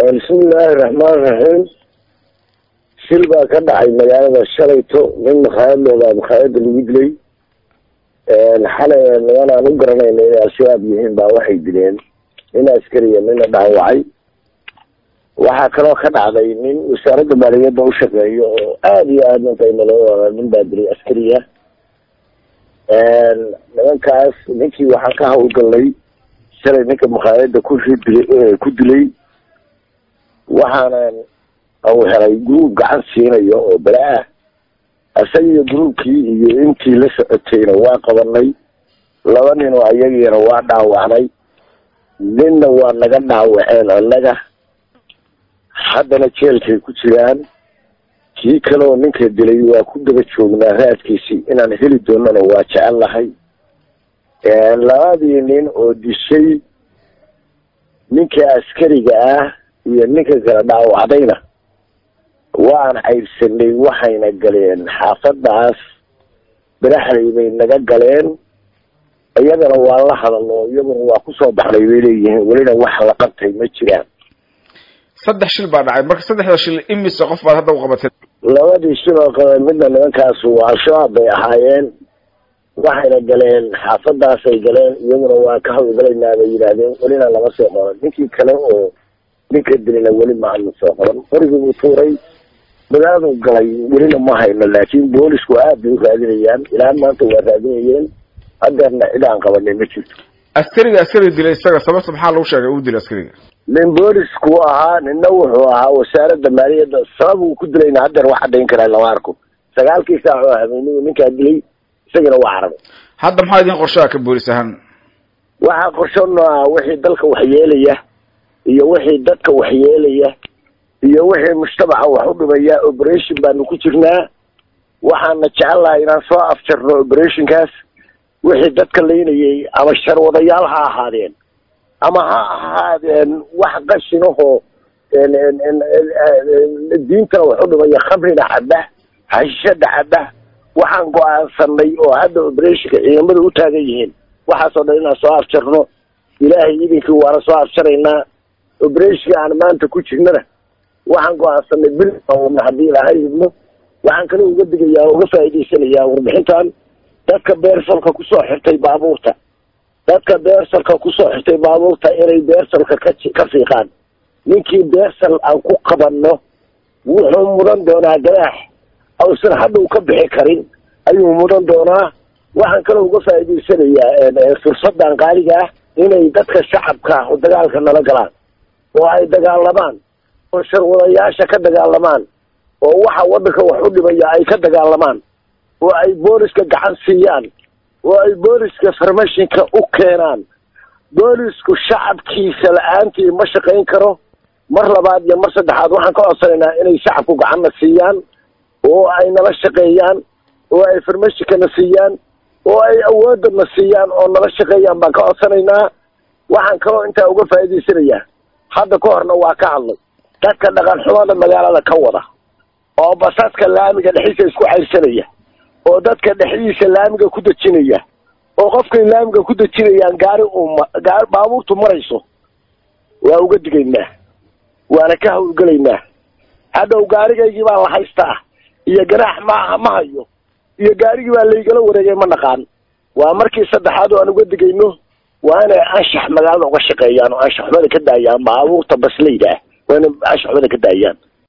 bismillaahi raxmaan raxiim shil baa ka dhacay magaalada shalayto nin makhaayad loodaa makhaayada lagu dilay xalay niman aan u garanayna inay al-shabaab yihiin baa waxay dileen nin askariya nina dhaawacay waxaa kaloo ka dhacday nin wasaaradda maaliyadda u shaqeeyo oo aada iyo aada intaynaloo nin baa dilay askariya nimankaas ninkii waxaan ka hawlgalnay shalay ninka makhaayada ku ridilay ku dilay waxaana u helay gruub gacan siinayo oo bala ah isaga iyo gruubkii iyo intii la socotayna waa qabanay laba nin oo ayagiina waa dhaawacnay ninna waa naga dhaawaceen annaga haddana jeelkay ku jiraan kii kaleoo ninka dilay waa ku daba joognaa raadkiisii inaan heli doonana waa jecel lahay labadii nin oo dishay ninka askariga ah iyo ninka kala dhaawacdayna waan caydsanay waxayna galeen xaafadaas baraxlay bay naga galeen iyadana waa la hadalo iyaguna waa kusoo baxnay bay leeyihiin welina wax la qabtay ma jiraan saddex shil baa dhacay marka saddexda shil imise qof baad hadda u qabatay labadii shil oo kale midna nimankaasu al-shabaab bay ahaayeen waxayna galeen xaafadaasay galeen iyaguna waa ka hawlgalaynaa bay yidhaahdeen welina lama soo qaban ninkii kale oo ninka dilina weli ma hadna soo qaban qorigii buu tuuray magaaladu galay welina ma hayno laakiin boolisku aad bay u raadinayaan ilaa maanta waa raadinayeen hadeerna cid aan qabanay ma jirto askariga askariga dilay isaga sababta maxaa lagu sheegay uu dilay askariga nin boolisku ahaa nina wuxuu ahaa wasaaradda maaliyadda sabab uu ku dilayna hadeer wax caddayn karaa lama arko sagaalkii saac oo habeennigu ninkaa dilay isagana waa carabay hadda maxaa idin qorshaha ka boolis ahaan waxaa qorshano ah wixii dalka waxyeelaya iyo wixii dadka waxyeelaya iyo wixii mujtamaca wax u dhimaya operation baanu ku jirnaa waxaana jecel lahay inaan soo afjarno operationkaas wixii dadka laynayay ama sharwadayaal ha ahaadeen ama ha ahaadeen wax qashinahoo diintana wax u dhimaya khamrina caba hashishada caba waxaan go-aansanay oo hadda operationka ciidamada u taagan yihiin waxaasoo dhan inaan soo afjarno ilaahay idinkii waana soo afjaraynaa operationka aan maanta ku jirnana waxaan go-aansanay bil wadna haddii ilaahay idmo waxaan kale uga digayaa uga faa'iidaysanayaa warbixintan dadka beersalka kusoo xirtay baabuurta dadka beersalka kusoo xirtay baabuurta inay beersalka ka ka fiiqaan ninkii beersal aan ku qabanno wuxuu mudan doonaa ganaax ausan hadda u ka bixi karin ayuu mudan doonaa waxaan kale uga faa'iidaysanayaa fursadan qaaliga ah inay dadka shacabka oo dagaalka nala galaan oo ay dagaalamaan oo sharwadayaasha ka dagaalamaan oo waxa waddanka wax u dhimaya ay ka dagaalamaan oo ay booliska gacan siiyaan oo ay booliska farmashinka u keenaan boolisku shacabkiisa la-aantii ma shaqayn karo mar labaad iyo mar saddexaad waxaan ka codsanaynaa inay shacabku gacanna siiyaan oo ay nala shaqeeyaan oo ay farmashinkana siiyaan oo ay awoodana siiyaan oo nala shaqeeyaan baan ka codsanaynaa waxaan kaloo intaa uga faa'iidaysanayaa hadda ka horna waa ka hadlay dadka dhaqan xumada magaalada ka wada oo basaska laamiga dhexdiisa isku cayrsanaya oo dadka dhexdiisa laamiga ku dejinaya oo qofkay laamiga ku dejinayaan gaari uu gaari baabuurtu marayso waa uga digaynaa waana ka hawlgelaynaa hadhow gaarigaygii baa la haystaa iyo ganaax maaha ma hayo iyo gaarigii baa laygala wareegay ma naqaan waa markii saddexaad oo aan uga digayno waa inay anshax magaalada uga shaqeeyaan oo anshaxumada ka daayaan baabuurta baslayda ah waa inay anshaxumada ka daayaan